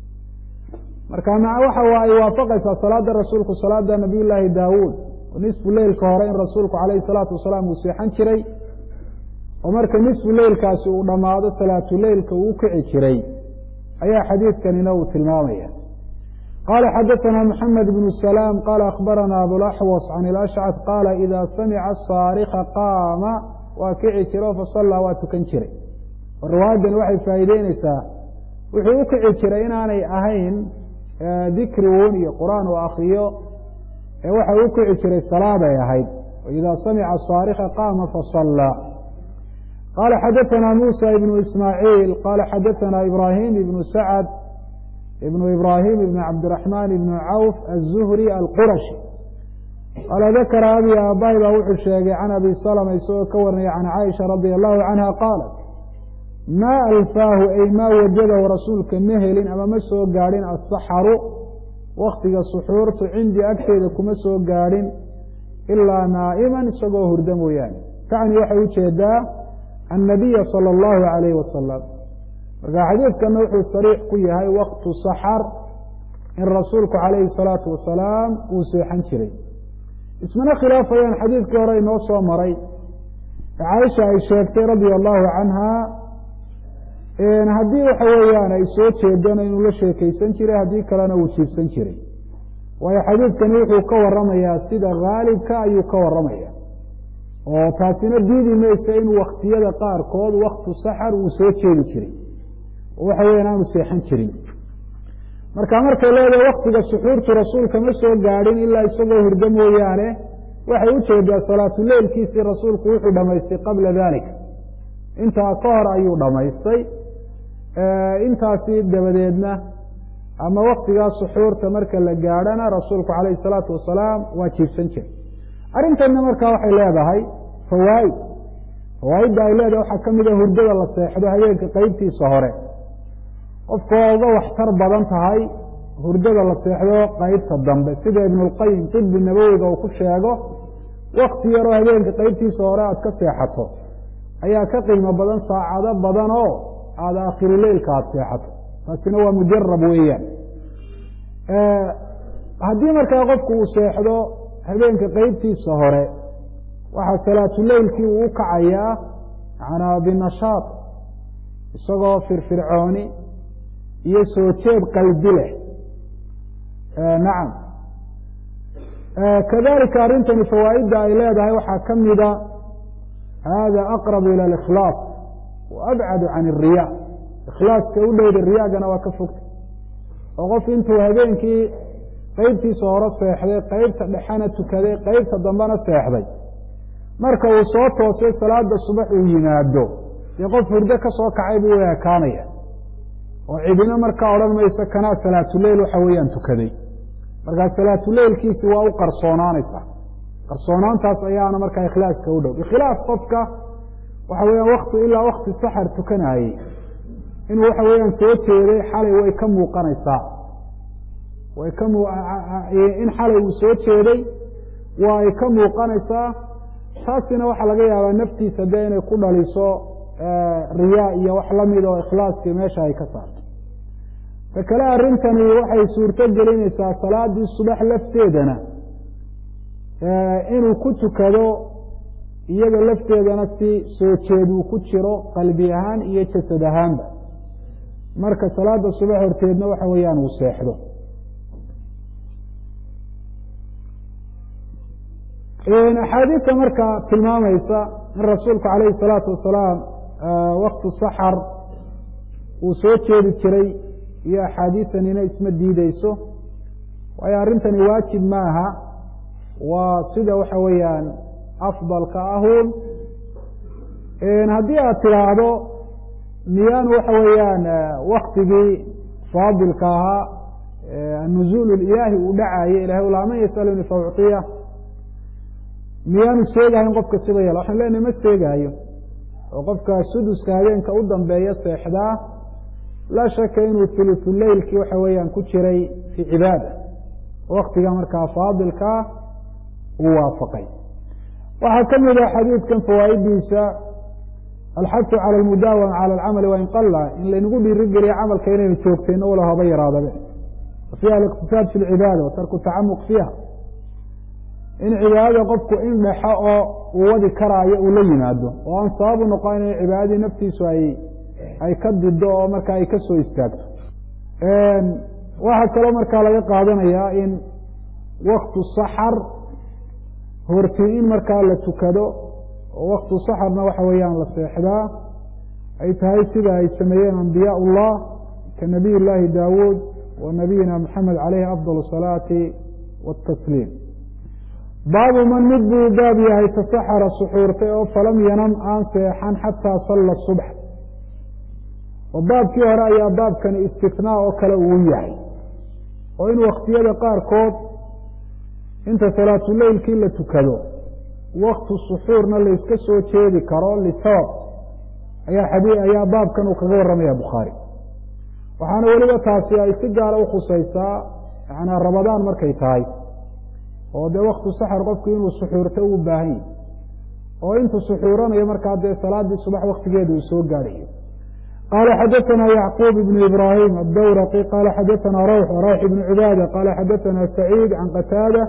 marka waxa ay waafaqaysaa salaada rasuulku salaada nabiy llaahi daawuud oo nisfu leylka hore in rasuulku calayhi salaatu wasalaam uu seexan jiray oo marka nisfu leylkaasi uu dhammaado salaatuleylka uu kici jiray ayaa xadiidkanina uu tilmaamaya qala xadaثna mxamed bn salaam qala akhbarana abulaxwas can ilashcad qaala ida samica saarika qaama waa kici jiro fasallaa waa tukan jiray oo riwaayaddani waxay faa'iideyneysaa wuxuu u kici jiray inaanay ahayn dikri un iyo qur'aan uu akriyo ee waxa u kici jiray salaaday ahayd ida samica saarika qaama fasallaa qala xadaثna musa ibnu ismaaciil qala xadaثna ibrahim ibnu sacd ibn ibrahim ibn cabdiraxman ibn cawf aلzuhri alqurashi qaala dakara abi aabbahay baa wuxuu sheegay can abi salma isagoo ka warinaya can caaisha radia allahu canha qaalat maa alfaahu ay maa wajadahu rasuulka ma helin ama ma soo gaadhin asaxaru waktiga suxuurtu cindii agteeda kuma soo gaadhin ilaa naa'iman isagoo hurda mooyaane tacni waxay ujeedaa annabiya salى اllahu alayh wasalam marka xadiidkana wuxuu sariix ku yahay waktu saxar in rasuulku calayhi salaatu wasalaam uu seexan jiray ismana khilaafayaan xadiidkii hore inoo soo maray caaisha ay sheegtay radia allahu canha haddii waxa weeyaan ay soo jeedana inuu la sheekeysan jiray haddii kalena uu jiibsan jiray waayo xadiidkani wuxuu ka waramayaa sida haalibka ayuu ka waramaya oo taasina diidi maysa in waktiyada qaarkood waktu saxar uu soo jeedi jiray oo waxa weyan aanu seexan jirin marka markay leedahay waktiga suxuurtu rasuulka ma soo gaadhin ilaa isagoo hurdo mooyaane waxay ujeedaa salaatuleylkiisii rasuulku wuxuu dhamaystay qabla dalika intaa ka hor ayuu dhamaystay intaasi dabadeedna ama waktigaa suxuurta marka la gaadhana rasuulku calayhi salaatu wasalaam waa jiibsan jiray arrintanna markaa waxay leedahay fawaaid fawaaidda ay leedahay waxaa ka mid a hurdada la seexdo habeenka qeybtiisa hore qofka waa uga waxtar badan tahay hurdada la seexdo qeybta dambe sida ibnulqayim tibi nabowiga uu ku sheego wakti yaroo habeenka qeybtiisa hore aada ka seexato ayaa ka qiimo badan saacado badan oo aada akhiruleylka aada seexato taasina waa mujarab weeyaan haddii markaa qofku uu seexdo habeenka qeybtiisa hore waxaa salaatuleylkii uu u kacayaa manaa binashaad isagoo firfircooni iyo soo jeed qalbi leh nacam kadalika arrintani fawaaidda ay leedahay waxaa ka mida hada aqrabu ila alikhlaas wa abcadu can الriya ikhlaaska u dhowda riyaagana waa ka fogta oo qof intuu habeenkii qeybtiisa hore seexday qeybta dhexena tukaday qeybta dambena seexday marka uu soo toosay salaada subax uu yimaado dee qof hurdo ka soo kacay buu ekaanaya oo cidina markaa odhan mayso kanaa salaatuleyl waxa weeyaan tukaday markaa salaatuleylkiisi waa u qarsoonaanaysaa qarsoonaantaas ayaana markaa ikhlaaska u dhow bikhilaaf qofka waxa weeyaan wakti ilaa wakti saxar tukanayey inuu waxa weeyaan soo jeeday xalay way ka muuqanaysaa way ka in xalay uu soo jeeday waa ay ka muuqanaysaa taasina waxaa laga yaabaa naftiisa dee inay ku dhaliso riyaa iyo wax lamid oo ikhlaaskii meesha ay ka saarto ta kale arrintani waxay suurto gelinaysaa salaadii subax lafteedana inuu ku tukado iyada lafteedana si soo jeed uu ku jiro qalbi ahaan iyo jasad ahaanba marka salaada subax horteedna waxa weeyaan uu seexdo axaadiidta marka tilmaamaysa in rasuulku calayhi salaatu wasalaam waktu saxar uu soo jeedi jiray iyo axaadiitanina isma diideyso waayo arrintani waajib maaha waa sida waxa weeyaan afdalka ahun haddii aad tidhaahdo miyaanu waxa weeyaan waktigii faadilka ahaa nuzuul ilaahi uu dhacayo ilahay ulaa man yasaluni faucطiya miyaanu seegahayn qofka sida yala waxaan leenahay ma seegaayo oo qofka suduska habeenka u dambeeya seexdaa laa shaka inuu thuluthu leylkii waxa weeyaan ku jiray fii cibaada waktiga markaa faadilkaa uu waafaqay waxaa ka mid ah xadiidkan fawaa'idiisa alxasu cala almudaawama cala alcamali wain qalla in laynagu dhiirigeliya camalka inaynu joogtayno wala haba yaraadabe wa fiiha aliqtisaad fi lcibaada wa tarku tacamuq fiiha in cibaadada qofku in dhexo oo uu wadi karaayo uu la yimaado oo aan sababu noqon in cibaadadii naftiisu ay ay ka dido oo markaa ay ka soo istaagto waxaa kaloo markaa laga qaadanayaa in waktu saxar hortii in markaa la tukado oo waktu saxarna waxa weeyaan la seexdaa ay tahay sida ay sameeyeen ambiyaa ullah ka nabiy llaahi daawuud wa nabiyina maxamed caleyhi afdal asalaati watasliim baabu man mid buu baab yahay tasaxara suxuurtay oo falam yanam aan seexan xataa salla subx oo baabkii hore ayaa baabkani istinaa oo kale uu yahay oo in waktiyada qaarkood inta salaatuleylkii la tukado waktu suxuurna layska soo jeedi karo lisabab ayaa xadii ayaa baabkan uu kaga warramaya bukhaari waxaana weliba taasi ay si gaara ukhusaysaa yanaa rabadaan markay tahay oo dee waktu saxar qofku inuu suxuurto uu baahan yahy oo intuu suxuuranayo markaa dee salaadii subax waktigeeda uu soo gaadhayo qala xadaثna yacquub ibn ibrahim adawraqi qala xadaثna rawx rawx ibn cibaada qala xadaثna saciid can qataada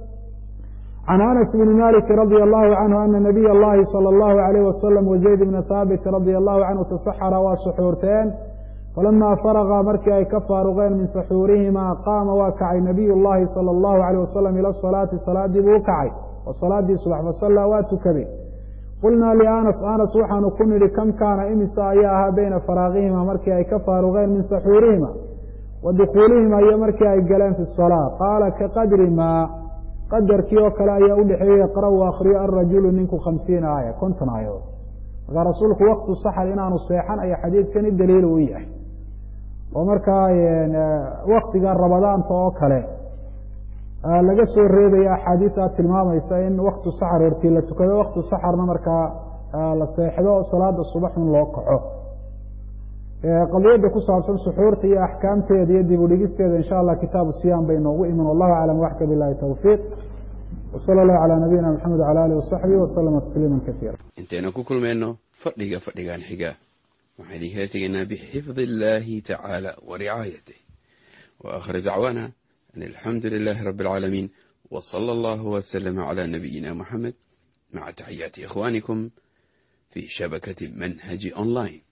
can anas bni maliki radi allahu canhu ana nabiy اllahi salى اllahu alayh wasalam wazayd bna haabit radi allahu canhu tasaxara waa suxuurteen falama faraga markii ay ka faaruqeen min saxuurihima qaama waa kacay nabiy llahi salى اllahu alayh wasalam ila salaati salaadii buu ukacay oo salaadii subax fasallaa waa tukaday qulnaa lianas anas waxaanu ku nidhi kam kaana imisa ayaa ahaa beyna faraaqihima markii ay ka faaruqeen min saxuurihima wa dukuulihima iyo markii ay galeen fi salaa qaala ka qadri maa qadarkii oo kale ayaa udhexeeyey yaqra u akriyo alrajulu ninku khamsiina aaya konton aayadood markaa rasuulku waktu saxar inaanu seexan ayaa xadiidkani daliil u yahay oo markaa waktiga rabadaanta oo kale laga soo reebaya axaadiisa tilmaamaysa in waktu saxar hortii la tukado waktu saxarna markaa la seexdo salaada subaxun loo kaco qadiyadda ku saabsan suxuurta iyo axkaamteeda iyo dib udhigisteeda insha allah kitaabu siyam bay noogu iman wallahu aclam waxka bilahi tawfiiq wsala allahu calaa nabiyina maxamed wala alih wasaxbihi waslama tasliima kaiira intaynu ku kulmayno fadhiga fadhigan xiga waxaan idinkala tegaynaa bixifdi illahi tacaala wa ricaayatih wa akhir dacwaana an alxamdu lilahi rabi alcaalamiin w sala allahu waslama cala nabiyina muxamed maca taxiyaati ikhwanikum fi shabakati manhaji online